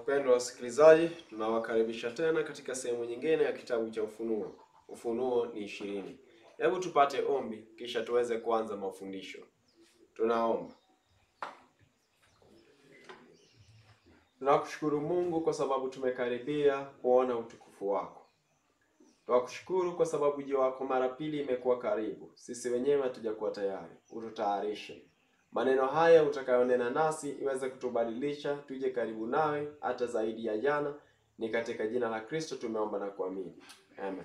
Wapendwa wasikilizaji, tunawakaribisha tena katika sehemu nyingine ya kitabu cha Ufunuo. Ufunuo ni ishirini. Hebu tupate ombi kisha tuweze kuanza mafundisho. Tunaomba. Tunakushukuru Mungu kwa sababu tumekaribia kuona utukufu wako. Tunakushukuru kwa sababu ujio wako mara pili imekuwa karibu. Sisi wenyewe hatujakuwa tayari. Ututayarishe maneno haya utakayonena nasi iweze kutubadilisha tuje karibu nawe hata zaidi ya jana. Ni katika jina la Kristo tumeomba na kuamini, amen.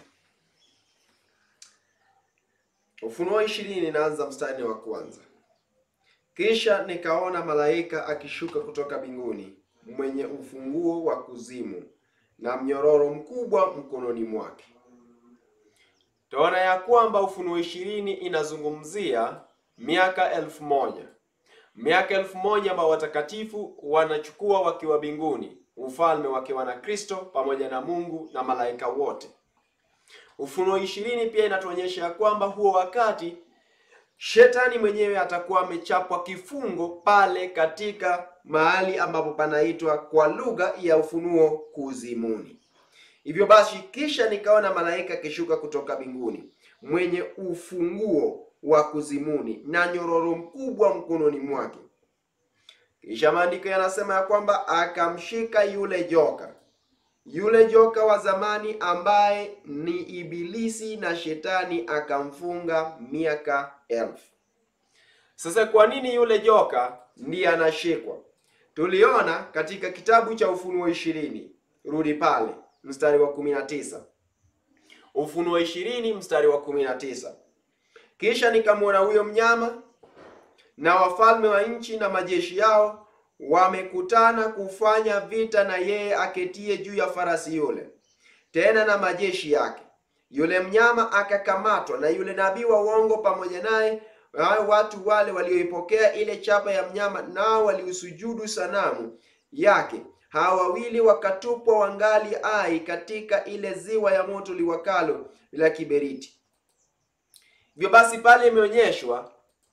Ufunuo ishirini inaanza mstari wa kwanza. Kisha nikaona malaika akishuka kutoka mbinguni mwenye ufunguo wa kuzimu na mnyororo mkubwa mkononi mwake. Tunaona ya kwamba Ufunuo ishirini inazungumzia miaka elfu moja miaka elfu moja ambao watakatifu wanachukua wakiwa mbinguni, ufalme wakiwa na Kristo pamoja na Mungu na malaika wote. Ufunuo ishirini pia inatuonyesha ya kwamba huo wakati shetani mwenyewe atakuwa amechapwa kifungo pale katika mahali ambapo panaitwa kwa lugha ya Ufunuo kuzimuni. Hivyo basi, kisha nikaona malaika akishuka kutoka mbinguni mwenye ufunguo wa kuzimuni na nyororo mkubwa mkononi mwake. Kisha maandiko yanasema ya kwamba akamshika yule joka, yule joka wa zamani ambaye ni Ibilisi na Shetani, akamfunga miaka elfu. Sasa kwa nini yule joka ndiye anashikwa? Tuliona katika kitabu cha Ufunuo ishirini, rudi pale mstari wa kumi na tisa. Ufunuo ishirini mstari wa kumi na tisa. Kisha nikamwona huyo mnyama na wafalme wa nchi na majeshi yao wamekutana kufanya vita na yeye aketie juu ya farasi yule, tena na majeshi yake. Yule mnyama akakamatwa na yule nabii wa uongo pamoja naye, watu wale walioipokea ile chapa ya mnyama, nao waliusujudu sanamu yake. Hawa wawili wakatupwa wangali ai katika ile ziwa ya moto liwakalo la kiberiti. Hivyo basi pale imeonyeshwa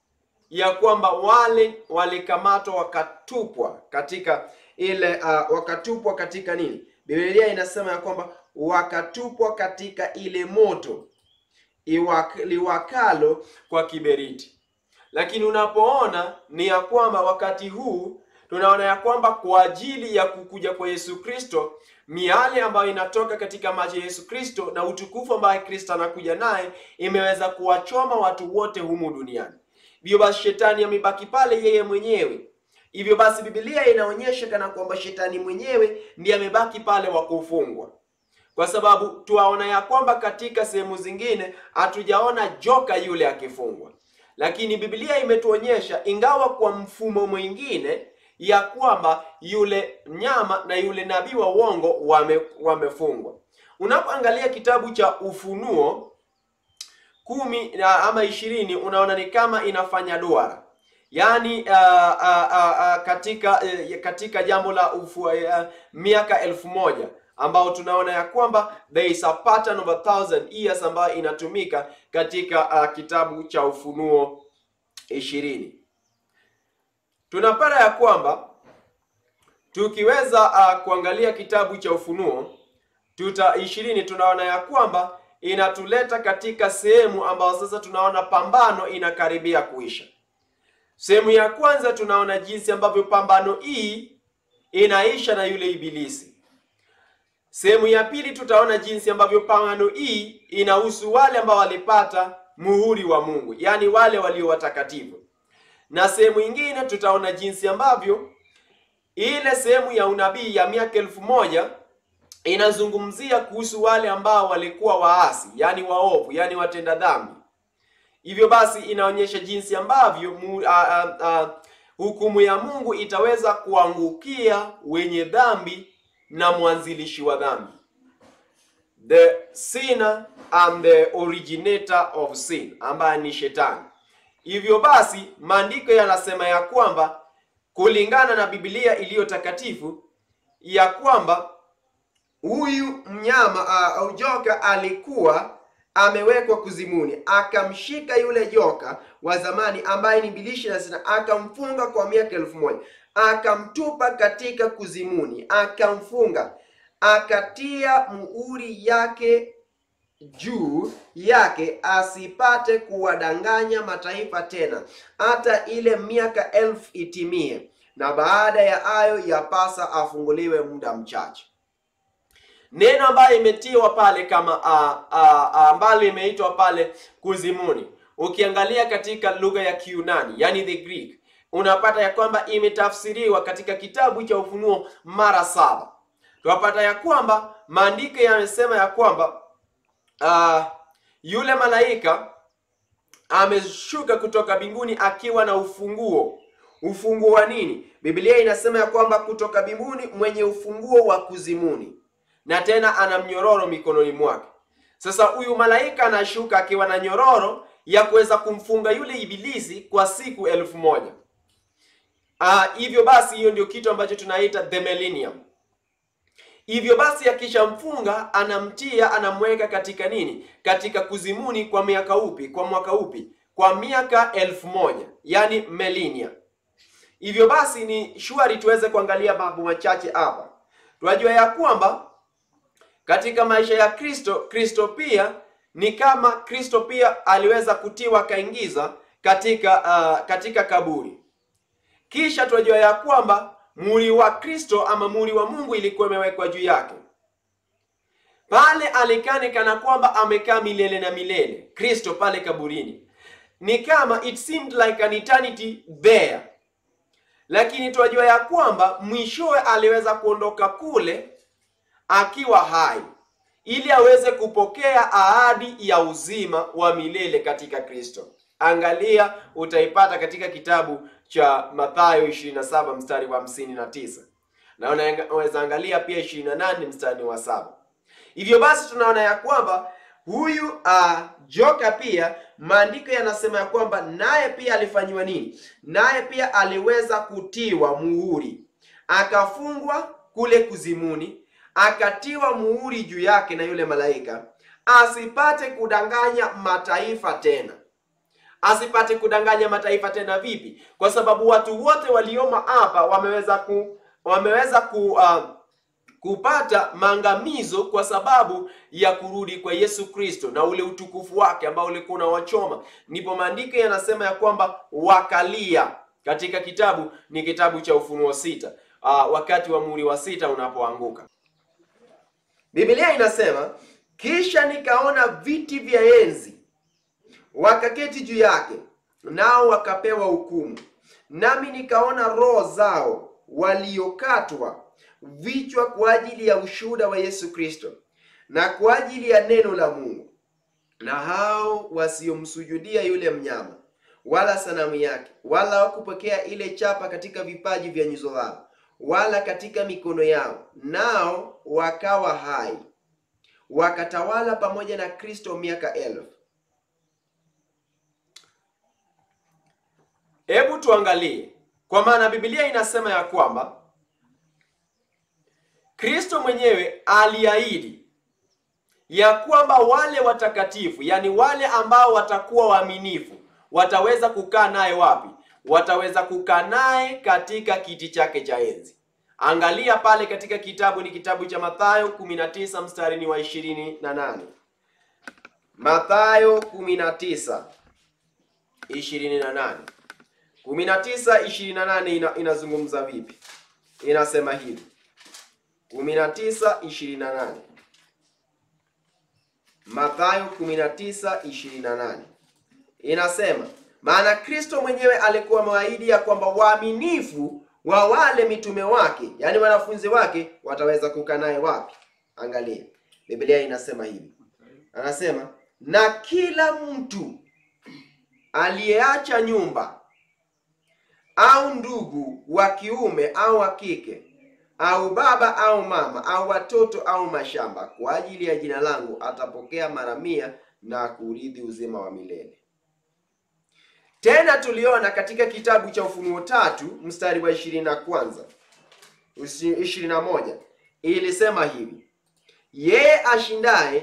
ya kwamba wale walikamatwa wakatupwa katika ile uh, wakatupwa katika nini? Biblia inasema ya kwamba wakatupwa katika ile moto iwak, liwakalo kwa kiberiti. Lakini unapoona ni ya kwamba wakati huu tunaona ya kwamba kwa ajili ya kukuja kwa Yesu Kristo, miale ambayo inatoka katika maji ya Yesu Kristo na utukufu ambaye Kristo anakuja naye imeweza kuwachoma watu wote humu duniani. Hivyo basi shetani amebaki pale yeye mwenyewe. Hivyo basi Biblia inaonyesha kana kwamba shetani mwenyewe ndiye amebaki pale wa kufungwa, kwa sababu tuwaona ya kwamba katika sehemu zingine hatujaona joka yule akifungwa, lakini Biblia imetuonyesha ingawa kwa mfumo mwingine ya kwamba yule mnyama na yule nabii wa uongo wame, wamefungwa. Unapoangalia kitabu cha Ufunuo kumi ama ishirini unaona ni kama inafanya duara, yaani uh, uh, uh, uh, katika uh, katika jambo la ufu, uh, miaka elfu moja ambao tunaona ya kwamba there is a pattern of a thousand years ambayo inatumika katika uh, kitabu cha Ufunuo ishirini tunapata ya kwamba tukiweza uh, kuangalia kitabu cha Ufunuo tuta ishirini tunaona ya kwamba inatuleta katika sehemu ambayo sasa tunaona pambano inakaribia kuisha. Sehemu ya kwanza tunaona jinsi ambavyo pambano hii inaisha na yule Ibilisi. Sehemu ya pili tutaona jinsi ambavyo pambano hii inahusu wale ambao walipata muhuri wa Mungu, yaani wale walio watakatifu na sehemu nyingine tutaona jinsi ambavyo ile sehemu ya unabii ya miaka elfu moja inazungumzia kuhusu wale ambao walikuwa waasi, yani waovu, yani watenda dhambi. Hivyo basi inaonyesha jinsi ambavyo mu, a, a, a, hukumu ya Mungu itaweza kuangukia wenye dhambi na mwanzilishi wa dhambi, the sinner and the originator of sin, ambaye ni Shetani. Hivyo basi maandiko yanasema ya kwamba kulingana na Biblia iliyo takatifu ya kwamba huyu mnyama au uh, joka alikuwa amewekwa kuzimuni, akamshika yule joka wa zamani ambaye ni bilishi na zina, akamfunga kwa miaka elfu moja akamtupa katika kuzimuni, akamfunga, akatia muhuri yake juu yake, asipate kuwadanganya mataifa tena, hata ile miaka elfu itimie, na baada ya hayo yapasa afunguliwe muda mchache. Neno ambayo imetiwa pale kama ambalo imeitwa pale kuzimuni, ukiangalia katika lugha ya Kiunani, yani the Greek, unapata ya kwamba imetafsiriwa katika kitabu cha Ufunuo mara saba. Tunapata ya kwamba maandiko yamesema ya kwamba uh, yule malaika ameshuka kutoka mbinguni akiwa na ufunguo. Ufunguo wa nini? Biblia inasema ya kwamba kutoka mbinguni mwenye ufunguo wa kuzimuni na tena ana mnyororo mikononi mwake. Sasa huyu malaika anashuka akiwa na nyororo ya kuweza kumfunga yule ibilisi kwa siku elfu moja. Uh, hivyo basi hiyo ndio kitu ambacho tunaita the millennium. Hivyo basi akishamfunga anamtia, anamweka katika nini? Katika kuzimuni kwa miaka upi? Kwa mwaka upi? Kwa miaka elfu moja, yani millennia. Hivyo basi ni shwari tuweze kuangalia mambo machache hapa. Tunajua ya kwamba katika maisha ya Kristo, Kristo pia ni kama Kristo pia aliweza kutiwa akaingiza katika uh, katika kaburi. Kisha tunajua ya kwamba muhuri wa Kristo ama muhuri wa Mungu ilikuwa imewekwa juu yake. Pale alikane kana kwamba amekaa milele na milele. Kristo pale kaburini ni kama it seemed like an eternity there, lakini tunajua ya kwamba mwishowe aliweza kuondoka kule akiwa hai ili aweze kupokea ahadi ya uzima wa milele katika Kristo. Angalia, utaipata katika kitabu cha Mathayo 27 mstari wa 59 na unaweza angalia pia 28 mstari wa saba. Hivyo basi tunaona ya kwamba huyu uh, joka pia maandiko yanasema ya kwamba naye pia alifanyiwa nini? Naye pia aliweza kutiwa muhuri, akafungwa kule kuzimuni akatiwa muhuri juu yake na yule malaika, asipate kudanganya mataifa tena. Asipate kudanganya mataifa tena vipi? Kwa sababu watu wote walioma hapa wameweza ku wameweza ku uh, kupata maangamizo kwa sababu ya kurudi kwa Yesu Kristo na ule utukufu wake ambao ulikuwa unawachoma. Ndipo maandiko yanasema ya kwamba wakalia katika kitabu ni kitabu cha Ufunuo sita, uh, wakati wa muhuri wa sita unapoanguka. Biblia inasema kisha nikaona viti vya enzi, wakaketi juu yake, nao wakapewa hukumu. Nami nikaona roho zao waliokatwa vichwa kwa ajili ya ushuhuda wa Yesu Kristo na kwa ajili ya neno la Mungu, na hao wasiomsujudia yule mnyama wala sanamu yake, wala hawakupokea ile chapa katika vipaji vya nyuso zao wala katika mikono yao, nao wakawa hai wakatawala pamoja na Kristo miaka elfu. Hebu tuangalie, kwa maana Biblia inasema ya kwamba Kristo mwenyewe aliahidi ya kwamba wale watakatifu, yani wale ambao watakuwa waaminifu, wataweza kukaa naye wapi? wataweza kukaa naye katika kiti chake cha enzi. Angalia pale katika kitabu ni kitabu cha Mathayo 19 mstari ni wa 28. Mathayo 19 28. 19 28 ina, inazungumza vipi? Inasema hivi. 19 28. Mathayo 19 28. Inasema maana Kristo mwenyewe alikuwa ameahidi ya kwamba waaminifu wa wale mitume wake, yaani wanafunzi wake, wataweza kukaa naye wapi? Angalia, Biblia inasema hivi, anasema na kila mtu aliyeacha nyumba au ndugu wa kiume au wa kike au baba au mama au watoto au mashamba kwa ajili ya jina langu atapokea mara mia na kuurithi uzima wa milele. Tena tuliona katika kitabu cha Ufunuo tatu mstari wa ishirini na kwanza ishirini na moja ilisema hivi, yeye ashindaye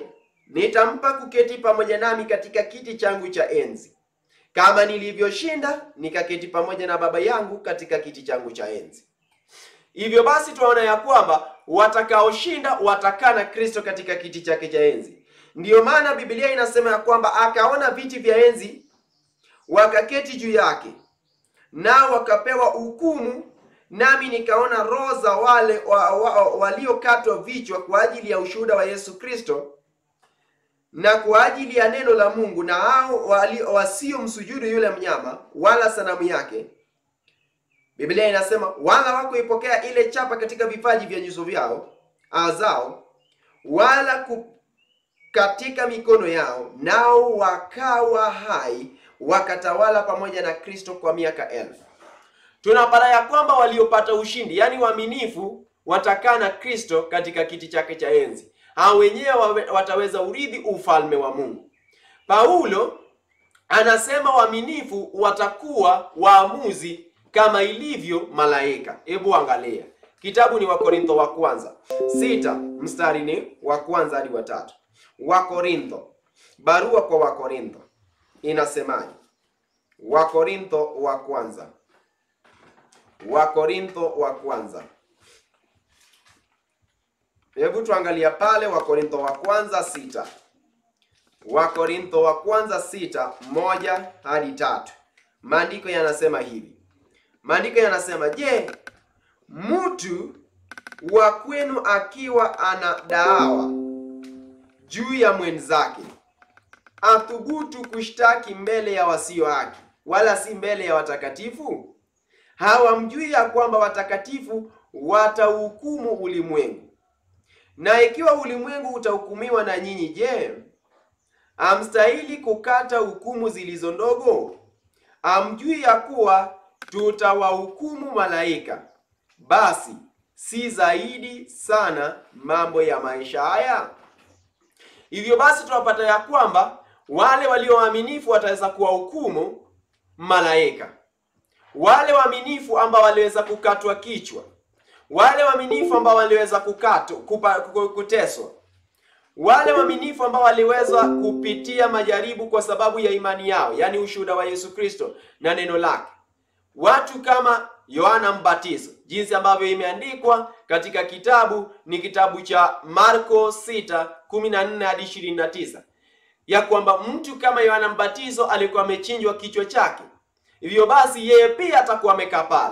nitampa kuketi pamoja nami katika kiti changu cha enzi, kama nilivyoshinda nikaketi pamoja na Baba yangu katika kiti changu cha enzi. Hivyo basi tunaona ya kwamba watakaoshinda watakaa na Kristo katika kiti chake cha enzi. Ndiyo maana Biblia inasema ya kwamba akaona viti vya enzi, wakaketi juu yake, nao wakapewa hukumu, nami nikaona roho za wale wa, wa, waliokatwa vichwa kwa ajili ya ushuhuda wa Yesu Kristo na kwa ajili ya neno la Mungu, na hao wasiomsujudu yule mnyama wala sanamu yake. Biblia inasema wala hawakuipokea ile chapa katika vipaji vya nyuso vyao azao, wala ku, katika mikono yao, nao wakawa hai, wakatawala pamoja na Kristo kwa miaka elfu. Tunapata ya kwamba waliopata ushindi, yaani waaminifu, watakaa na Kristo katika kiti chake cha enzi. Hao wenyewe wataweza urithi ufalme wa Mungu. Paulo anasema waaminifu watakuwa waamuzi kama ilivyo malaika. Hebu angalia kitabu ni Wakorintho wa kwanza sita mstari ni wa kwanza hadi wa tatu. Wakorintho, barua kwa Wakorintho inasemaje? Wakorintho wa kwanza, Wakorintho wa kwanza Hebu tuangalia pale Wakorintho wa kwanza sita. Wakorintho wa kwanza sita moja hadi tatu. Maandiko yanasema hivi. Maandiko yanasema, je, mtu wa kwenu akiwa ana daawa juu ya mwenzake athubutu kushtaki mbele ya wasio haki, wala si mbele ya watakatifu? Hawamjui ya kwamba watakatifu watahukumu ulimwengu na ikiwa ulimwengu utahukumiwa na nyinyi, je, amstahili kukata hukumu zilizo ndogo? Amjui ya kuwa tutawahukumu malaika? Basi si zaidi sana mambo ya maisha haya? Hivyo basi tunapata ya kwamba wale walio waaminifu wataweza kuwahukumu malaika, wale waaminifu ambao waliweza kukatwa kichwa wale waaminifu ambao waliweza kukatwa kuteswa, wale waaminifu ambao waliweza kupitia majaribu kwa sababu ya imani yao, yaani ushuhuda wa Yesu Kristo na neno lake, watu kama Yohana Mbatizo, jinsi ambavyo imeandikwa katika kitabu ni kitabu cha Marko 6:14 hadi 29, ya kwamba mtu kama Yohana Mbatizo alikuwa amechinjwa kichwa chake, hivyo basi yeye pia atakuwa amekaa pale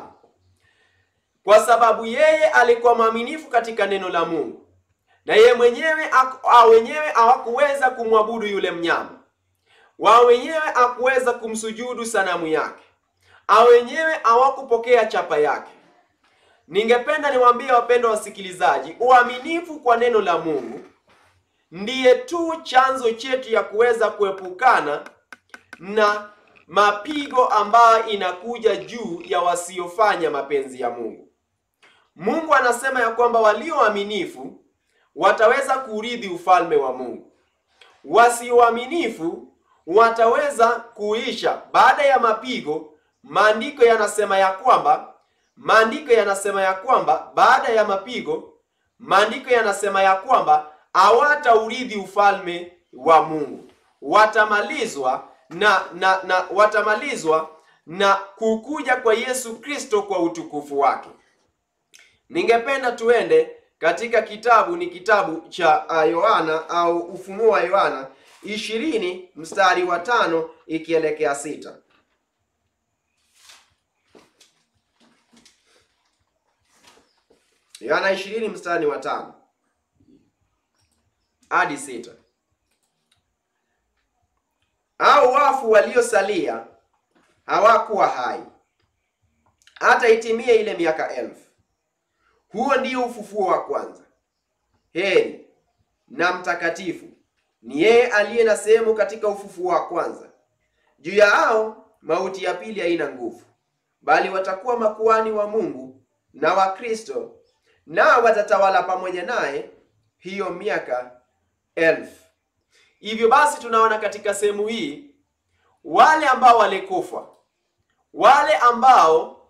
kwa sababu yeye alikuwa mwaminifu katika neno la Mungu, na yeye mwenyewe a wenyewe hawakuweza kumwabudu yule mnyama, wao wenyewe hakuweza kumsujudu sanamu yake, a wenyewe hawakupokea chapa yake. Ningependa niwaambie wapendwa wasikilizaji, uaminifu kwa neno la Mungu ndiye tu chanzo chetu ya kuweza kuepukana na mapigo ambayo inakuja juu ya wasiofanya mapenzi ya Mungu. Mungu anasema ya kwamba walio waaminifu wataweza kurithi ufalme wa Mungu. Wasioaminifu wataweza kuisha baada ya mapigo. Maandiko yanasema ya kwamba maandiko yanasema ya kwamba baada ya mapigo, maandiko yanasema ya kwamba hawataurithi ufalme wa Mungu, watamalizwa na na na watamalizwa na kukuja kwa Yesu Kristo kwa utukufu wake. Ningependa tuende katika kitabu ni kitabu cha Yohana au Ufunuo wa Yohana ishirini mstari wa tano ikielekea sita. Yohana ishirini mstari wa tano hadi sita. Au wafu waliosalia hawakuwa hai hata itimie ile miaka elfu. Huo ndio ufufuo wa kwanza. Heri na mtakatifu ni yeye aliye na sehemu katika ufufuo wa kwanza. Juu ya hao mauti ya pili haina nguvu, bali watakuwa makuhani wa Mungu na wa Kristo, nao watatawala pamoja naye hiyo miaka elfu. Hivyo basi tunaona katika sehemu hii wale ambao walikufa, wale ambao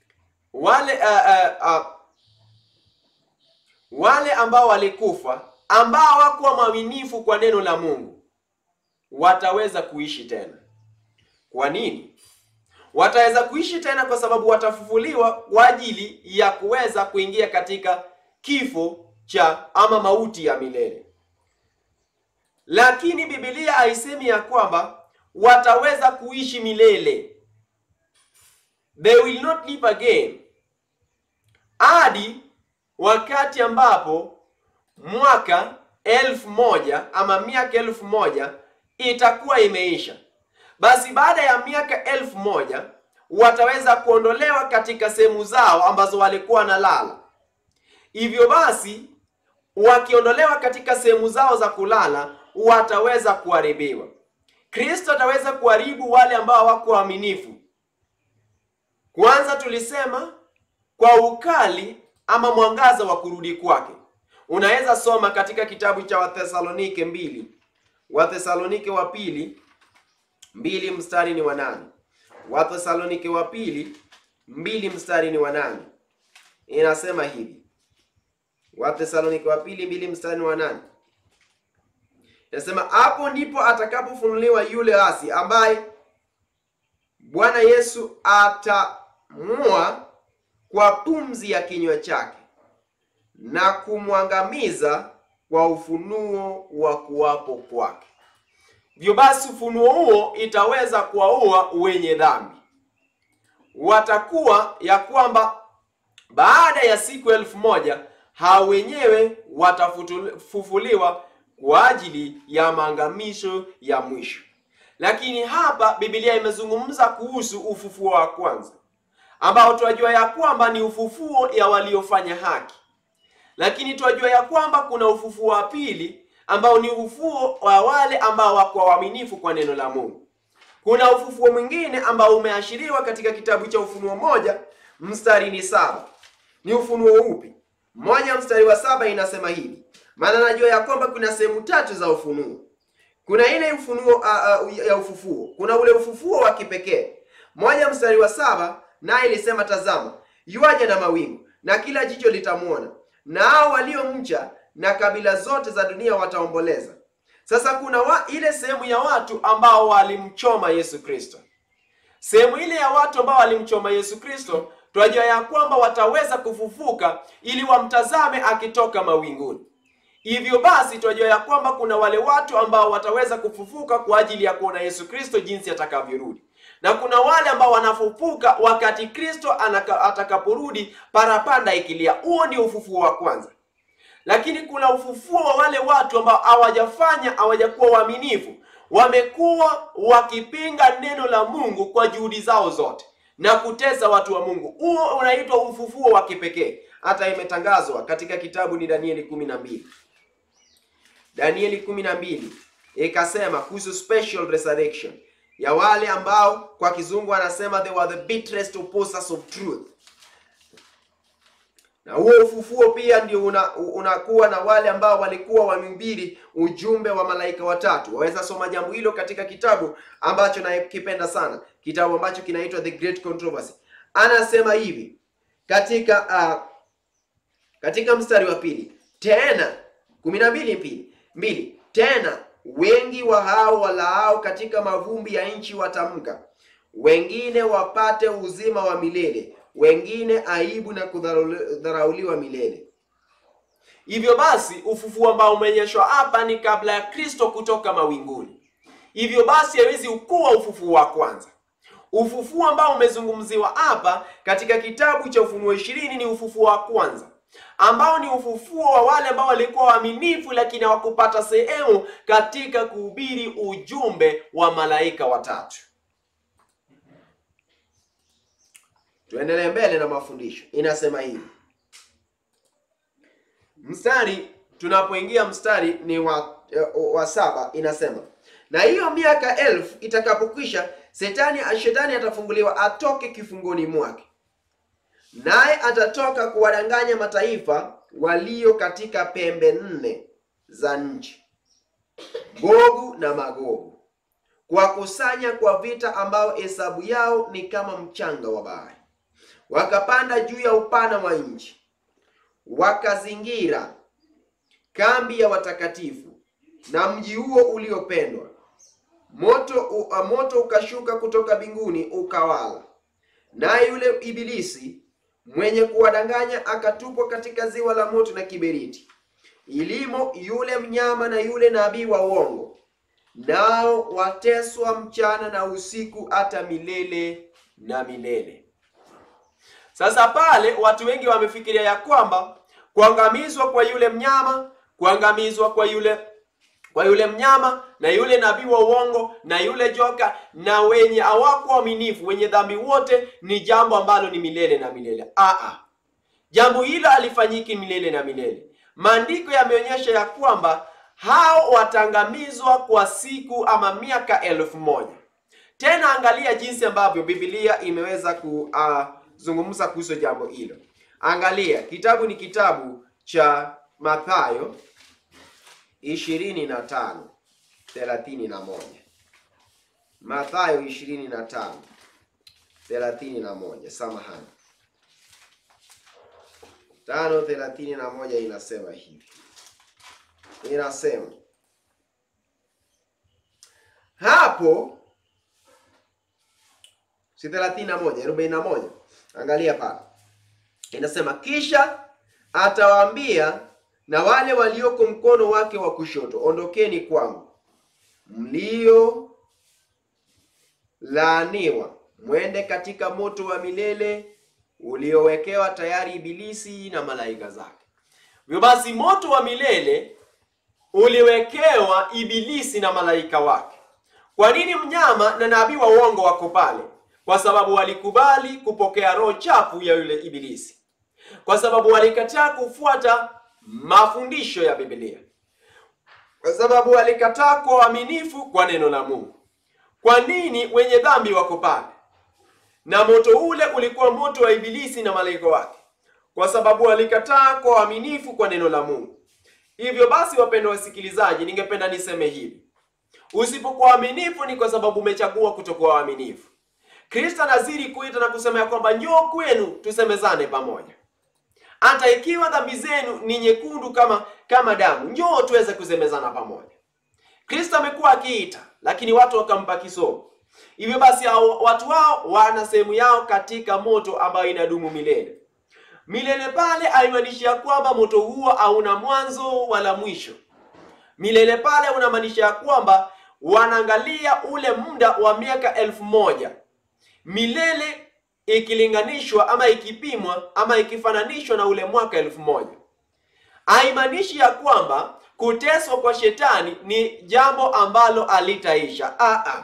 wale uh, uh, uh, wale ambao walikufa ambao hawakuwa mwaminifu kwa neno la Mungu wataweza kuishi tena. Kwa nini? Wataweza kuishi tena kwa sababu watafufuliwa kwa ajili ya kuweza kuingia katika kifo cha ama mauti ya milele. Lakini Biblia haisemi ya kwamba wataweza kuishi milele. They will not live again hadi wakati ambapo mwaka elfu moja ama miaka elfu moja itakuwa imeisha. Basi baada ya miaka elfu moja wataweza kuondolewa katika sehemu zao ambazo walikuwa wanalala. Hivyo basi, wakiondolewa katika sehemu zao za kulala, wataweza kuharibiwa. Kristo ataweza kuharibu wale ambao hawako waaminifu. Kwanza tulisema kwa ukali ama mwangaza wa kurudi kwake. Unaweza soma katika kitabu cha Wathesalonike mbili, Wathesalonike wa pili mbili mstari ni wa nane. Wathesalonike wa pili mbili mstari ni wa nane, inasema hivi. Wathesalonike wa pili mbili mstari ni wa nane inasema, hapo ndipo atakapofunuliwa yule asi ambaye Bwana Yesu atamua kwa pumzi ya kinywa chake na kumwangamiza kwa ufunuo wa kuwapo kwake. Hivyo basi ufunuo huo itaweza kuwaua wenye dhambi. Watakuwa ya kwamba baada ya siku elfu moja hao wenyewe watafufuliwa kwa ajili ya maangamisho ya mwisho. Lakini hapa Biblia imezungumza kuhusu ufufuo wa kwanza ambao tunajua ya kwamba ni ufufuo ya waliofanya haki, lakini tunajua ya kwamba kuna ufufuo wa pili ambao ni ufufuo wa wale ambao wako waaminifu kwa neno la Mungu. Kuna ufufuo mwingine ambao umeashiriwa katika kitabu cha Ufunuo moja mstari ni saba. Ni ufunuo upi? Moja mstari wa saba inasema hivi, maana najua ya kwamba kuna sehemu tatu za ufunuo. Kuna ile ufunuo uh, uh, ya ufufuo, kuna ule ufufuo wa kipekee. Moja mstari wa saba naye ilisema, tazama yuaja na mawingu, na kila jicho litamwona, na hao waliomcha na kabila zote za dunia wataomboleza. Sasa kuna wa, ile sehemu ya watu ambao walimchoma Yesu Kristo. Sehemu ile ya watu ambao walimchoma Yesu Kristo, tunajua ya kwamba wataweza kufufuka ili wamtazame akitoka mawinguni. Hivyo basi tunajua ya kwamba kuna wale watu ambao wataweza kufufuka kwa ajili ya kuona Yesu Kristo jinsi atakavyorudi, na kuna wale ambao wanafufuka wakati Kristo atakaporudi, parapanda ikilia. Huo ndio ufufuo wa kwanza. Lakini kuna ufufuo wa wale watu ambao hawajafanya hawajakuwa waaminifu, wamekuwa wakipinga neno la Mungu kwa juhudi zao zote na kutesa watu wa Mungu. Huo unaitwa ufufuo wa kipekee. Hata imetangazwa katika kitabu ni Danieli kumi na mbili Danieli kumi na mbili ikasema kuhusu special resurrection ya wale ambao kwa kizungu anasema they were the bitterest opposers of truth na huo ufufuo pia ndio unakuwa una na wale ambao walikuwa wamehubiri ujumbe wa malaika watatu. Waweza soma jambo hilo katika kitabu ambacho nakipenda sana, kitabu ambacho kinaitwa The Great Controversy. Anasema hivi katika uh, katika mstari wa pili tena kumi na mbili mbili mbili tena wengi wa hao walaao katika mavumbi ya nchi watamka, wengine wapate uzima wa milele wengine aibu na kudharauliwa milele. Hivyo basi ufufuo ambao umeonyeshwa hapa ni kabla ya Kristo kutoka mawinguni. Hivyo basi hawezi ukuwa ufufuo wa kwanza. Ufufuo ambao umezungumziwa hapa katika kitabu cha Ufunuo ishirini ni ufufuo wa kwanza ambao ni ufufuo wa wale ambao walikuwa waaminifu, lakini hawakupata sehemu katika kuhubiri ujumbe wa malaika watatu. Tuendelee mbele na mafundisho. Inasema hivi mstari, tunapoingia mstari ni wa, wa saba, inasema na hiyo miaka elfu itakapokwisha, Shetani shetani atafunguliwa atoke kifungoni mwake, naye atatoka kuwadanganya mataifa walio katika pembe nne za nchi, Gogu na Magogu, kuwakusanya kwa vita, ambao hesabu yao ni kama mchanga wa bahari wakapanda juu ya upana wa nchi, wakazingira kambi ya watakatifu na mji huo uliopendwa. Moto, u, moto ukashuka kutoka mbinguni ukawala, naye yule ibilisi mwenye kuwadanganya akatupwa katika ziwa la moto na kiberiti, ilimo yule mnyama na yule nabii wa uongo, nao wateswa mchana na usiku hata milele na milele. Sasa pale watu wengi wamefikiria ya kwamba kuangamizwa kwa yule mnyama, kuangamizwa kwa yule kwa yule mnyama na yule nabii wa uongo na yule joka na wenye hawako waaminifu, wenye dhambi wote, ni jambo ambalo ni milele na milele. Aa, jambo hilo halifanyiki milele na milele. Maandiko yameonyesha ya kwamba hao wataangamizwa kwa siku ama miaka elfu moja. Tena angalia jinsi ambavyo Biblia imeweza kuzungumza uh, kuhusu jambo hilo. Angalia, kitabu ni kitabu cha Mathayo ishirini na tano thelathini na moja Mathayo ishirini na tano thelathini na moja samahani, tano thelathini na moja inasema hivi, inasema hapo, si thelathini na moja arobaini na moja Angalia pale inasema, kisha atawaambia na wale walioko mkono wake wa kushoto, ondokeni kwangu mlio laaniwa, mwende katika moto wa milele uliowekewa tayari Ibilisi na malaika zake. Hivyo basi, moto wa milele uliwekewa Ibilisi na malaika wake. Kwa nini mnyama na nabii wa uongo wako pale? Kwa sababu walikubali kupokea roho chafu ya yule Ibilisi, kwa sababu walikataa kufuata mafundisho ya Biblia, kwa sababu walikataa kwa uaminifu kwa neno la Mungu. Kwa nini wenye dhambi wako pale? Na moto ule ulikuwa moto wa Ibilisi na malaika wake, kwa sababu walikataa kwa uaminifu kwa neno la Mungu. Hivyo basi, wapendwa wasikilizaji, ningependa niseme hivi: usipokuwa waaminifu ni kwa sababu umechagua kutokuwa waaminifu. Kristo anazidi kuita na kusema ya kwamba njoo kwenu tusemezane pamoja hata ikiwa dhambi zenu ni nyekundu kama kama damu, njoo tuweze kusemezana pamoja. Kristo amekuwa akiita, lakini watu wakampa kisogo. Hivyo basi, watu hao wana sehemu yao katika moto ambayo inadumu milele milele. Pale haimaanishi ya kwamba moto huo hauna mwanzo wala mwisho. Milele pale unamaanisha ya kwamba wanaangalia ule muda wa miaka elfu moja milele ikilinganishwa ama ikipimwa ama ikifananishwa na ule mwaka elfu moja haimaanishi ya kwamba kuteswa kwa shetani ni jambo ambalo alitaisha. Aa,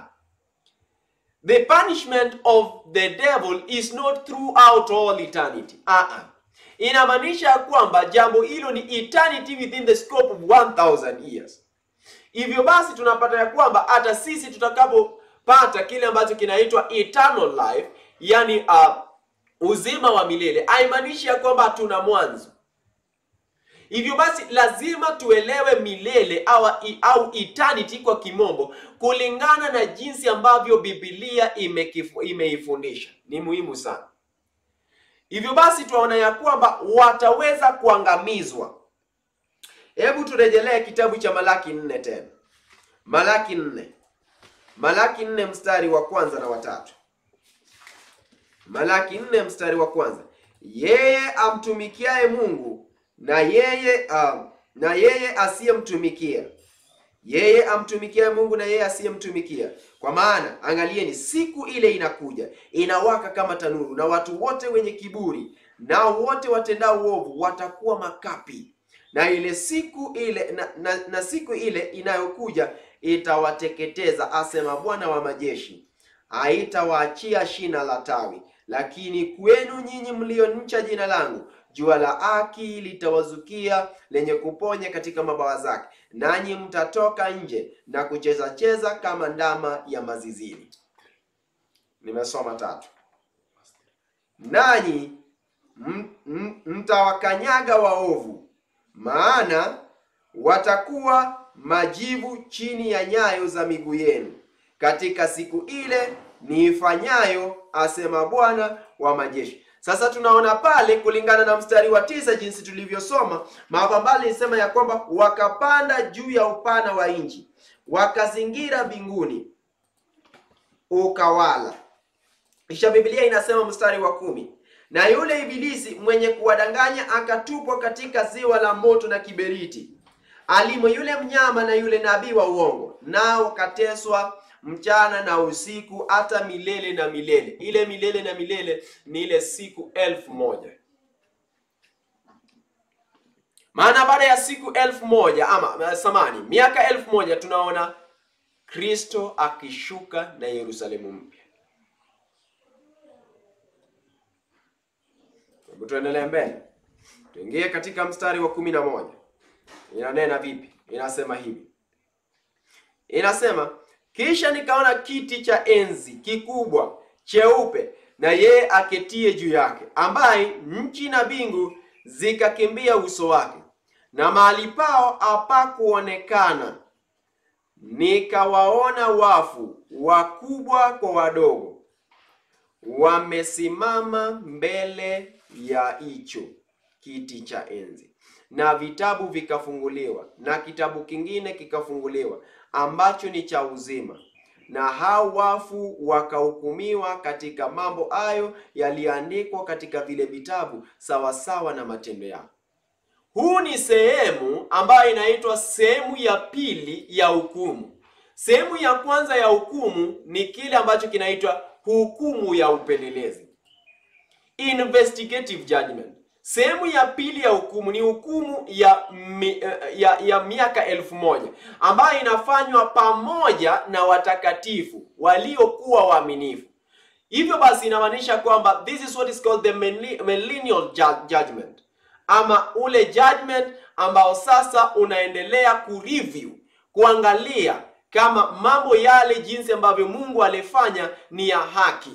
the punishment of the devil is not throughout all eternity. Aa, inamaanisha ya kwamba jambo hilo ni eternity within the scope of 1000 years. Hivyo basi tunapata ya kwamba hata sisi tutakapopata kile ambacho kinaitwa eternal life Yani uh, uzima wa milele haimaanishi ya kwamba hatuna mwanzo. Hivyo basi lazima tuelewe milele au, au eternity kwa kimombo kulingana na jinsi ambavyo Biblia imeifundisha. Ni muhimu sana. Hivyo basi tunaona ya kwamba wataweza kuangamizwa. Hebu turejelee kitabu cha Malaki nne tena, Malaki nne, Malaki nne mstari wa kwanza na watatu. Malaki nne mstari wa kwanza. Yeye amtumikiaye Mungu na yeye uh, na yeye asiyemtumikia, yeye amtumikiaye Mungu na yeye asiyemtumikia. Kwa maana angalieni, siku ile inakuja inawaka kama tanuru, na watu wote wenye kiburi nao wote watendao uovu watakuwa makapi, na ile siku ile na, na, na siku ile inayokuja itawateketeza, asema Bwana wa majeshi, haitawaachia shina la tawi lakini kwenu nyinyi mlioncha jina langu, jua la haki litawazukia lenye kuponya katika mabawa zake, nanyi mtatoka nje na kucheza cheza kama ndama ya mazizini. Nimesoma tatu. Nanyi mtawakanyaga waovu, maana watakuwa majivu chini ya nyayo za miguu yenu katika siku ile niifanyayo, asema Bwana wa majeshi. Sasa tunaona pale kulingana na mstari wa tisa jinsi tulivyosoma, Mapambano ilisema ya kwamba wakapanda juu ya upana wa nchi, wakazingira mbinguni, ukawala. Kisha Biblia inasema mstari wa kumi, na yule ibilisi mwenye kuwadanganya akatupwa katika ziwa la moto na kiberiti, alimo yule mnyama na yule nabii wa uongo, nao kateswa mchana na usiku hata milele na milele. Ile milele na milele ni ile siku elfu moja. Maana baada ya siku elfu moja ama samani miaka elfu moja tunaona Kristo akishuka na Yerusalemu mpya. Hebu tuendelee mbele, tuingie katika mstari wa kumi na moja. Inanena vipi? Inasema hivi, inasema kisha nikaona kiti cha enzi kikubwa cheupe na yeye aketie juu yake, ambaye nchi na mbingu zikakimbia uso wake, na mahali pao hapakuonekana. Nikawaona wafu wakubwa kwa wadogo, wamesimama mbele ya hicho kiti cha enzi, na vitabu vikafunguliwa, na kitabu kingine kikafunguliwa ambacho ni cha uzima, na hao wafu wakahukumiwa katika mambo hayo yaliyoandikwa katika vile vitabu sawasawa na matendo yao. Huu ni sehemu ambayo inaitwa sehemu ya pili ya hukumu. Sehemu ya kwanza ya hukumu ni kile ambacho kinaitwa hukumu ya upelelezi, investigative judgment. Sehemu ya pili ya hukumu ni hukumu ya, mi, ya, ya miaka elfu moja ambayo inafanywa pamoja na watakatifu waliokuwa waaminifu. Hivyo basi inamaanisha kwamba this is what is called the millennial judgment, ama ule judgment ambao sasa unaendelea kureview, kuangalia kama mambo yale jinsi ambavyo Mungu alifanya ni ya haki.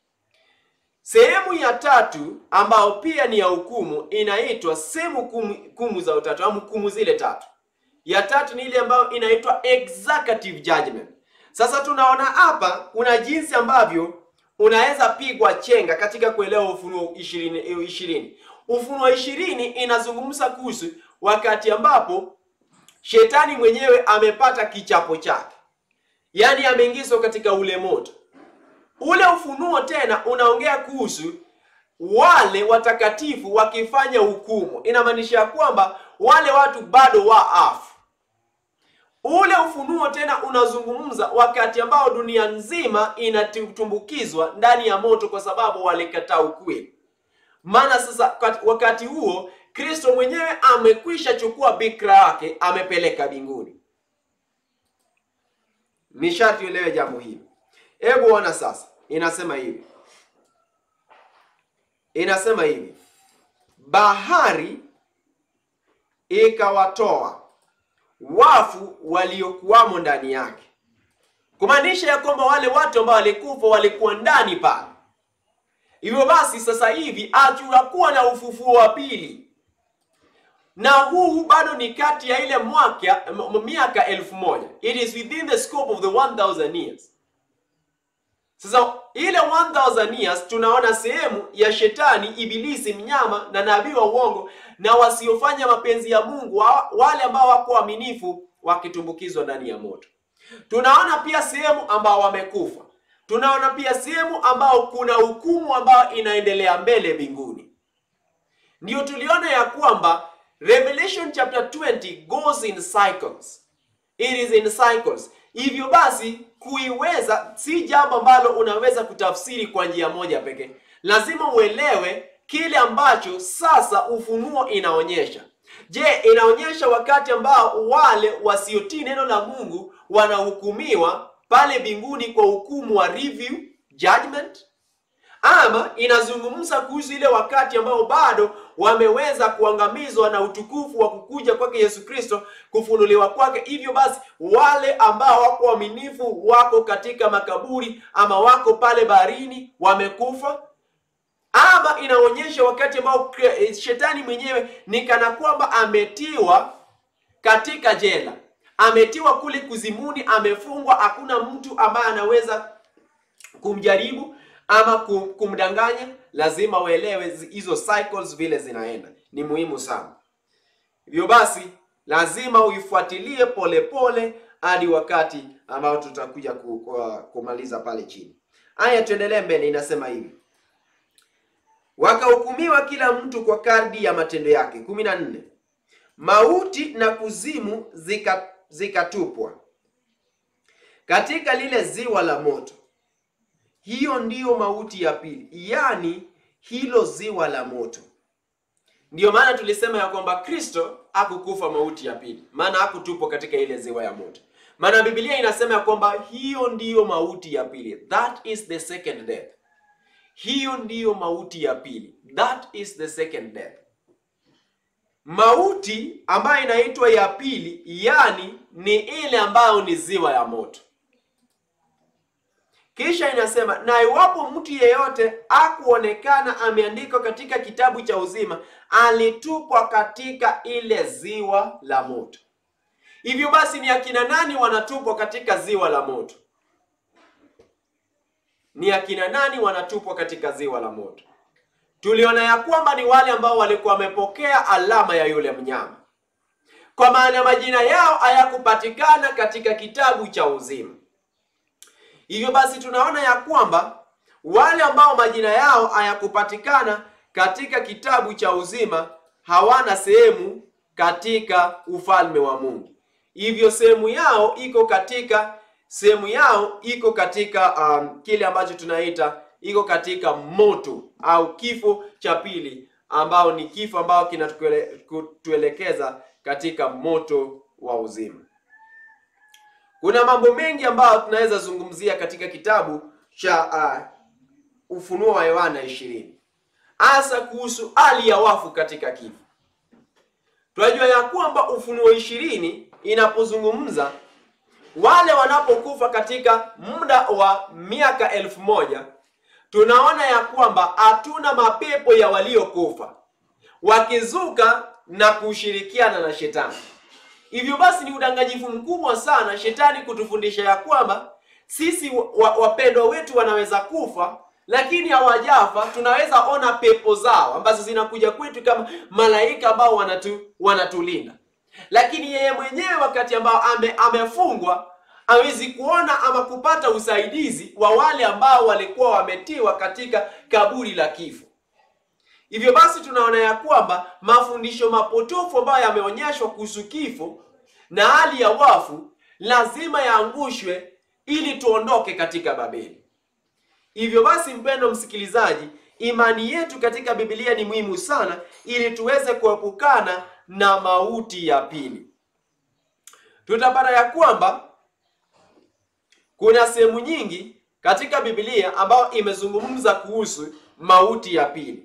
Sehemu ya tatu ambayo pia ni ya hukumu inaitwa sehemu hukumu za utatu au hukumu zile tatu. Ya tatu ni ile ambayo inaitwa executive judgment. Sasa tunaona hapa kuna jinsi ambavyo unaweza pigwa chenga katika kuelewa Ufunuo ishirini ishirini. Ufunuo ishirini inazungumza kuhusu wakati ambapo shetani mwenyewe amepata kichapo chake, yaani ameingizwa katika ule moto ule ufunuo tena unaongea kuhusu wale watakatifu wakifanya hukumu. Inamaanisha ya kwamba wale watu bado waafu. Ule ufunuo tena unazungumza wakati ambao dunia nzima inatumbukizwa ndani ya moto kwa sababu walikataa ukweli. Maana sasa wakati huo Kristo mwenyewe amekwisha chukua bikira yake amepeleka mbinguni. Ni sharti uelewe jambo hili. Hebu ona sasa, inasema hivi, inasema hivi, bahari ikawatoa wafu waliokuwamo ndani yake, kumaanisha ya kwamba wale watu ambao walikufa walikuwa ndani pale. Hivyo basi sasa hivi hatutakuwa na ufufuo wa pili, na huu bado ni kati ya ile mwaka miaka elfu moja. It is within the scope of the 1000 years. Sasa ile 1000 years tunaona sehemu ya shetani, ibilisi, mnyama na nabii wa uongo na wasiofanya mapenzi ya Mungu, wale ambao wako waaminifu wakitumbukizwa ndani ya moto. Tunaona pia sehemu ambao wamekufa. Tunaona pia sehemu ambao kuna hukumu ambayo inaendelea mbele mbinguni. Ndio tuliona ya kwamba Revelation chapter 20 goes in cycles. It is in cycles. Hivyo basi kuiweza si jambo ambalo unaweza kutafsiri kwa njia moja pekee. Lazima uelewe kile ambacho sasa ufunuo inaonyesha. Je, inaonyesha wakati ambao wale wasiotii neno la Mungu wanahukumiwa pale mbinguni kwa hukumu wa review judgment, ama inazungumza kuhusu ile wakati ambao bado wameweza kuangamizwa na utukufu wa kukuja kwake Yesu Kristo, kufunuliwa kwake. Hivyo basi wale ambao wako waaminifu wako katika makaburi ama wako pale baharini wamekufa, ama inaonyesha wakati ambao shetani mwenyewe ni kana kwamba ametiwa katika jela, ametiwa kule kuzimuni, amefungwa, hakuna mtu ambaye anaweza kumjaribu ama kum- kumdanganya, lazima uelewe zi- hizo cycles vile zinaenda. Ni muhimu sana. Hivyo basi lazima uifuatilie polepole hadi wakati ambao tutakuja ku, ku, kumaliza pale chini. Haya, tuendelee mbele. Inasema hivi, wakahukumiwa kila mtu kwa kadri ya matendo yake. kumi na nne mauti na kuzimu zika zikatupwa katika lile ziwa la moto. Hiyo ndiyo mauti ya pili, yaani hilo ziwa la moto. Ndiyo maana tulisema ya kwamba Kristo hakukufa mauti ya pili, maana hakutupwa katika ile ziwa ya moto. Maana Biblia inasema ya kwamba hiyo ndiyo mauti ya pili, that is the second death. Hiyo ndiyo mauti ya pili, that is the second death. Mauti ambayo inaitwa ya pili, yani ni ile ambayo ni ziwa ya moto. Kisha inasema na iwapo mtu yeyote akuonekana ameandikwa katika kitabu cha uzima, alitupwa katika ile ziwa la moto. Hivyo basi, ni akina nani wanatupwa katika ziwa la moto? Ni akina nani wanatupwa katika ziwa la moto? Tuliona ya kwamba ni wale ambao walikuwa wamepokea alama ya yule mnyama, kwa maana majina yao hayakupatikana katika kitabu cha uzima. Hivyo basi tunaona ya kwamba wale ambao majina yao hayakupatikana katika kitabu cha uzima hawana sehemu katika ufalme wa Mungu. Hivyo sehemu yao iko katika sehemu yao iko katika um, kile ambacho tunaita iko katika moto au kifo cha pili, ambao ni kifo ambao kinatuelekeza katika moto wa uzima. Kuna mambo mengi ambayo tunaweza zungumzia katika kitabu cha uh, Ufunuo wa Yohana ishirini, hasa kuhusu hali ya wafu katika kifo. Tunajua ya kwamba Ufunuo ishirini inapozungumza wale wanapokufa katika muda wa miaka elfu moja tunaona ya kwamba hatuna mapepo ya waliokufa wakizuka na kushirikiana na shetani. Hivyo basi ni udanganyifu mkubwa sana shetani kutufundisha ya kwamba sisi wapendwa wetu wanaweza kufa lakini hawajafa. Tunaweza ona pepo zao ambazo zinakuja kwetu kama malaika ambao wanatu, wanatulinda, lakini yeye mwenyewe wakati ambao ame, amefungwa hawezi kuona ama kupata usaidizi wa wale ambao walikuwa wametiwa katika kaburi la kifo. Hivyo basi tunaona ya kwamba mafundisho mapotofu ambayo yameonyeshwa kuhusu kifo na hali ya wafu lazima yaangushwe ili tuondoke katika Babeli. Hivyo basi, mpendo msikilizaji, imani yetu katika Biblia ni muhimu sana ili tuweze kuepukana na mauti ya pili. Tutapata ya kwamba kuna sehemu nyingi katika Biblia ambayo imezungumza kuhusu mauti ya pili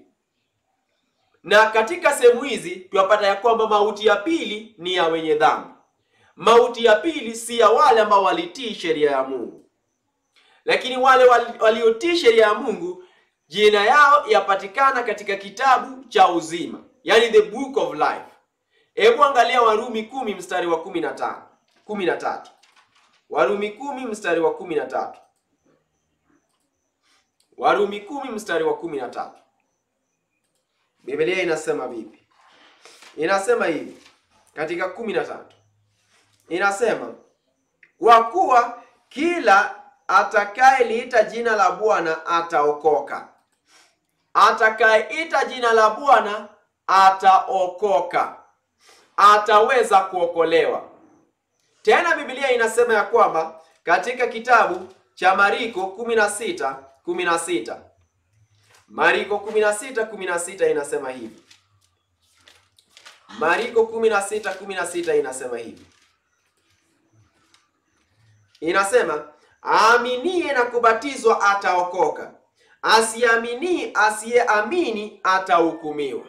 na katika sehemu hizi tunapata ya kwamba mauti ya pili ni ya wenye dhambi. Mauti ya pili si ya wale ambao walitii sheria ya Mungu, lakini wale waliotii sheria ya Mungu jina yao yapatikana katika kitabu cha uzima, yani the book of life. Hebu angalia Warumi kumi mstari wa kumi na tano kumi na tatu Warumi kumi mstari wa kumi na tatu Warumi kumi mstari wa kumi na tatu Biblia inasema vipi? Inasema hivi katika kumi na tatu inasema kwa kuwa kila atakayeliita jina la Bwana ataokoka. Atakayeita jina la Bwana ataokoka, ataweza kuokolewa. Tena Biblia inasema ya kwamba katika kitabu cha Mariko 16 16 Mariko 16:16 inasema hivi. Mariko 16:16 inasema hivi. Inasema aaminie na kubatizwa ataokoka, asiamini asiyeamini atahukumiwa.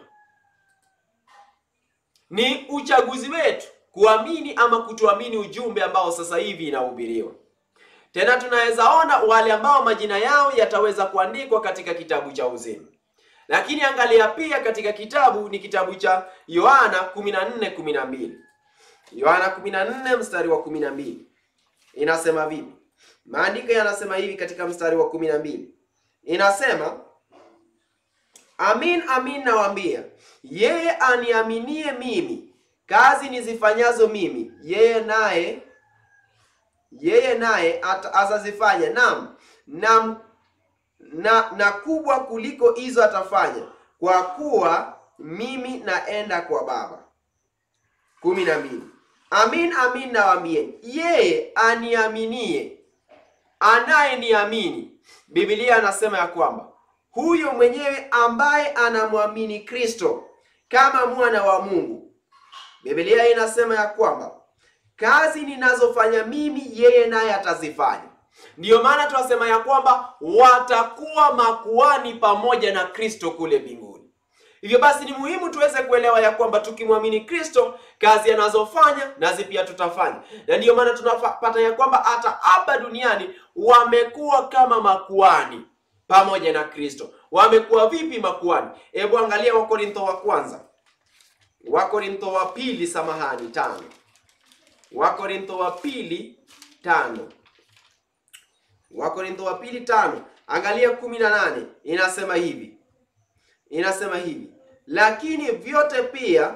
Ni uchaguzi wetu kuamini ama kutuamini ujumbe ambao sasa hivi inahubiriwa. Tena tunaweza ona wale ambao majina yao yataweza kuandikwa katika kitabu cha uzima. Lakini angalia pia katika kitabu ni kitabu cha Yohana 14:12. Yohana 14 mstari wa 12. Inasema vipi? Maandiko yanasema hivi katika mstari wa 12. inasema amin amin nawaambia, yeye aniaminie mimi, kazi nizifanyazo mimi, yeye naye yeye naye ata- atazifanya, naam na, na na kubwa kuliko hizo atafanya, kwa kuwa mimi naenda kwa Baba. kumi na mbili. Amin amin nawaambieni, yeye aniaminie, anayeniamini, Biblia anasema ya kwamba huyo mwenyewe ambaye anamwamini Kristo kama mwana wa Mungu, Biblia inasema ya kwamba kazi ninazofanya mimi yeye naye atazifanya. Ndiyo maana tunasema ya kwamba watakuwa makuhani pamoja na Kristo kule mbinguni. Hivyo basi ni muhimu tuweze kuelewa ya kwamba tukimwamini Kristo, kazi anazofanya nazi pia tutafanya, na ndiyo maana tunapata ya kwamba hata hapa duniani wamekuwa kama makuhani pamoja na Kristo. Wamekuwa vipi makuhani? Hebu angalia Wakorintho wa kwanza, Wakorintho wa pili, samahani, tano Wakorintho wa pili tano Wakorintho wa pili tano angalia kumi na nane inasema hivi inasema hivi lakini vyote pia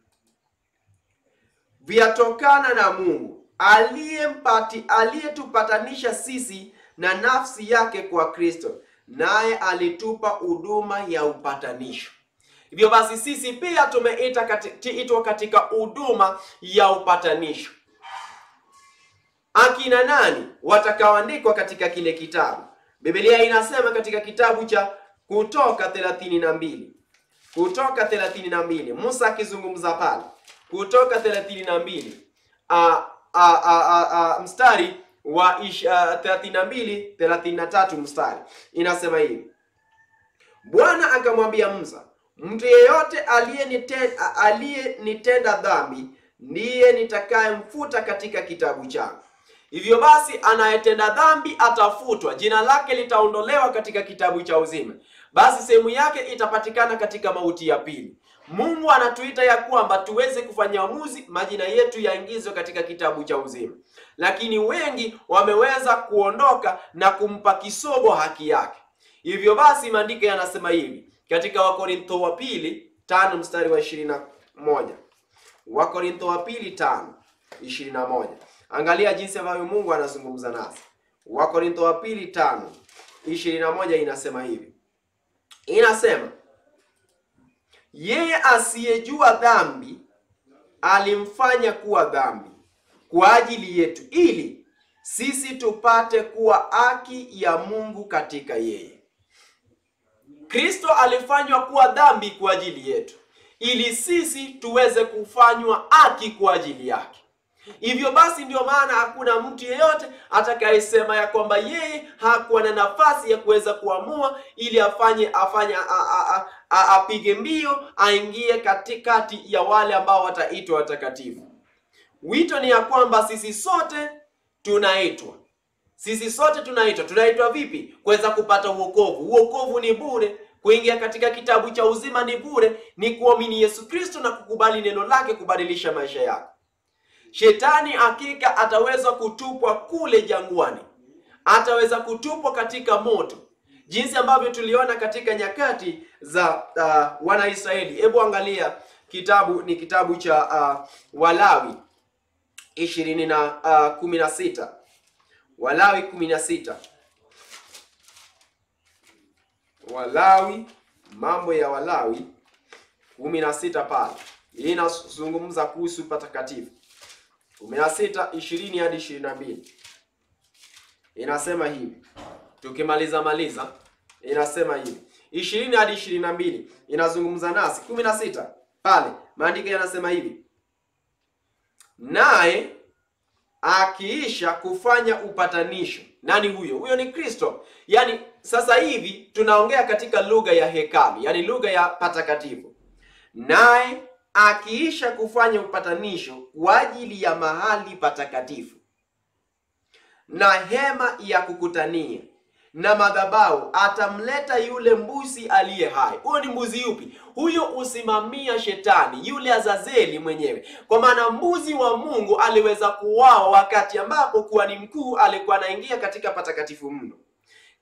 vyatokana na Mungu aliyempati aliyetupatanisha sisi na nafsi yake kwa Kristo, naye alitupa huduma ya upatanisho. Hivyo basi sisi pia tumeita kati, itwa katika huduma ya upatanisho. Akina nani watakaoandikwa katika kile kitabu? Biblia inasema katika kitabu cha Kutoka thelathini na mbili Kutoka thelathini na mbili Musa akizungumza pale, Kutoka thelathini na mbili mstari wa thelathini na mbili thelathini na tatu mstari inasema hivi: Bwana akamwambia Musa, mtu yeyote aliyenitenda aliyenitenda dhambi ndiye nitakayemfuta katika kitabu changu. Hivyo basi anayetenda dhambi atafutwa, jina lake litaondolewa katika kitabu cha uzima, basi sehemu yake itapatikana katika mauti ya pili. Mungu anatuita ya kwamba tuweze kufanya uamuzi, majina yetu yaingizwe katika kitabu cha uzima, lakini wengi wameweza kuondoka na kumpa kisogo haki yake. Hivyo basi maandiko yanasema hivi katika Wakorintho wa pili tano mstari wa ishirini na moja Wakorintho wa pili tano ishirini na moja Angalia jinsi ambavyo Mungu anazungumza nasi. Wakorintho wa pili tano ishirini na moja inasema hivi, inasema yeye asiyejua dhambi alimfanya kuwa dhambi kwa ajili yetu, ili sisi tupate kuwa haki ya Mungu katika yeye. Kristo alifanywa kuwa dhambi kwa ajili yetu, ili sisi tuweze kufanywa haki kwa ajili yake. Hivyo basi ndio maana hakuna mtu yeyote atakayesema ya kwamba yeye hakuwa na nafasi ya kuweza kuamua ili afanye afanye apige mbio aingie katikati ya wale ambao wataitwa watakatifu. Wito ni ya kwamba sisi sote tunaitwa, sisi sote tunaitwa. Tunaitwa vipi? Kuweza kupata uokovu. Uokovu ni bure. Kuingia katika kitabu cha uzima ni bure, ni kuamini Yesu Kristo na kukubali neno lake kubadilisha maisha yako. Shetani hakika ataweza kutupwa kule jangwani, ataweza kutupwa katika moto, jinsi ambavyo tuliona katika nyakati za uh, Wanaisraeli. Hebu angalia kitabu, ni kitabu cha uh, Walawi ishirini na uh, kumi na sita Walawi kumi na sita Walawi, mambo ya Walawi kumi na sita pale, hii inazungumza kuhusu patakatifu kumi na sita ishirini hadi ishirini na mbili inasema hivi. Tukimaliza maliza, inasema hivi ishirini hadi ishirini na mbili inazungumza nasi. kumi na sita pale maandiko yanasema hivi, naye akiisha kufanya upatanisho. Nani huyo? Huyo ni Kristo. Yaani sasa hivi tunaongea katika lugha ya hekalu, yaani lugha ya patakatifu. Naye akiisha kufanya upatanisho kwa ajili ya mahali patakatifu na hema ya kukutania na madhabahu, atamleta yule mbuzi aliye hai. Huyo ni mbuzi yupi? Huyo usimamia shetani, yule Azazeli mwenyewe, kwa maana mbuzi wa Mungu aliweza kuuawa wakati ambapo kuhani mkuu alikuwa anaingia katika patakatifu mno.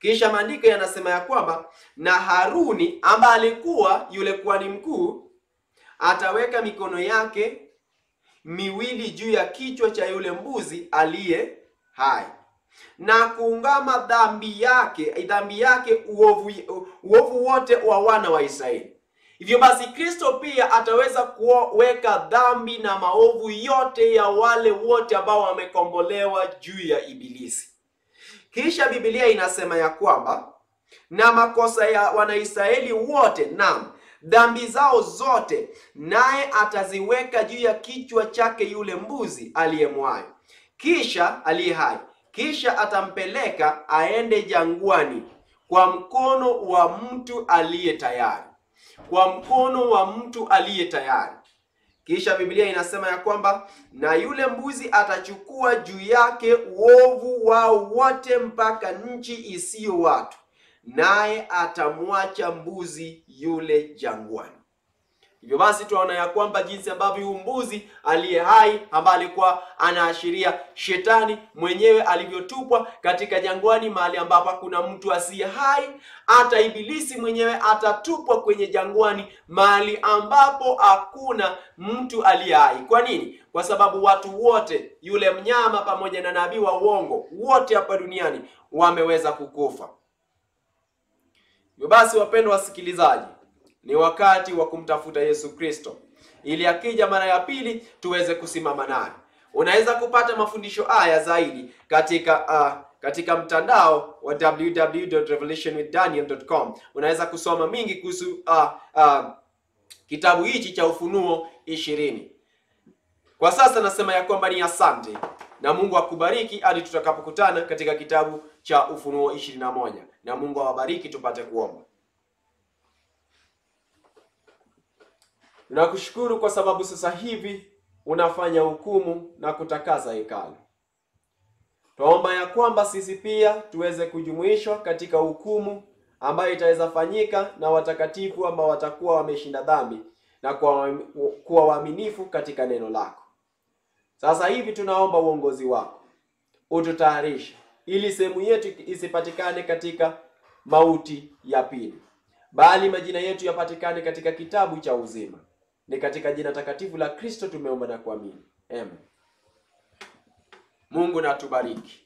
Kisha maandiko yanasema ya kwamba na Haruni ambaye alikuwa yule kuhani mkuu ataweka mikono yake miwili juu ya kichwa cha yule mbuzi aliye hai na kuungama dhambi yake dhambi yake uovu, uovu wote wa wana wa Israeli. Hivyo basi Kristo pia ataweza kuweka dhambi na maovu yote ya wale wote ambao wamekombolewa juu ya Ibilisi. Kisha Biblia inasema ya kwamba na makosa ya Wanaisraeli wote, naam, dhambi zao zote, naye ataziweka juu ya kichwa chake yule mbuzi aliyemwayo, kisha aliye hai, kisha atampeleka aende jangwani kwa mkono wa mtu aliye tayari, kwa mkono wa mtu aliye tayari. Kisha Biblia inasema ya kwamba na yule mbuzi atachukua juu yake uovu wao wote mpaka nchi isiyo watu, naye atamwacha mbuzi yule jangwani. Hivyo basi tunaona ya kwamba jinsi ambavyo huyu mbuzi aliye hai ambaye alikuwa anaashiria shetani mwenyewe alivyotupwa katika jangwani, mahali ambapo kuna mtu asiye hai. Hata ibilisi mwenyewe atatupwa kwenye jangwani, mahali ambapo hakuna mtu aliye hai. Kwa nini? Kwa sababu watu wote, yule mnyama pamoja na nabii wa uongo, wote hapa duniani wameweza kukufa. Hivyo basi, wapendwa wasikilizaji ni wakati wa kumtafuta Yesu Kristo ili akija mara ya pili tuweze kusimama naye. Unaweza kupata mafundisho haya zaidi katika uh, katika mtandao wa www.revelationwithdaniel.com. Unaweza kusoma mingi kuhusu uh, uh, kitabu hichi cha Ufunuo ishirini. Kwa sasa nasema ya kwamba ni asante na Mungu akubariki hadi tutakapokutana katika kitabu cha Ufunuo ishirini na moja, na Mungu awabariki. Tupate kuomba. Tunakushukuru kwa sababu sasa hivi unafanya hukumu na kutakaza hekalu. Twaomba ya kwamba sisi pia tuweze kujumuishwa katika hukumu ambayo itaweza fanyika na watakatifu ambao watakuwa wameshinda dhambi na kuwa waaminifu katika neno lako. Sasa hivi tunaomba uongozi wako ututayarishe, ili sehemu yetu isipatikane katika mauti ya pili, bali majina yetu yapatikane katika kitabu cha uzima. Ni katika jina takatifu la Kristo tumeomba na kuamini, amen. Mungu na atubariki.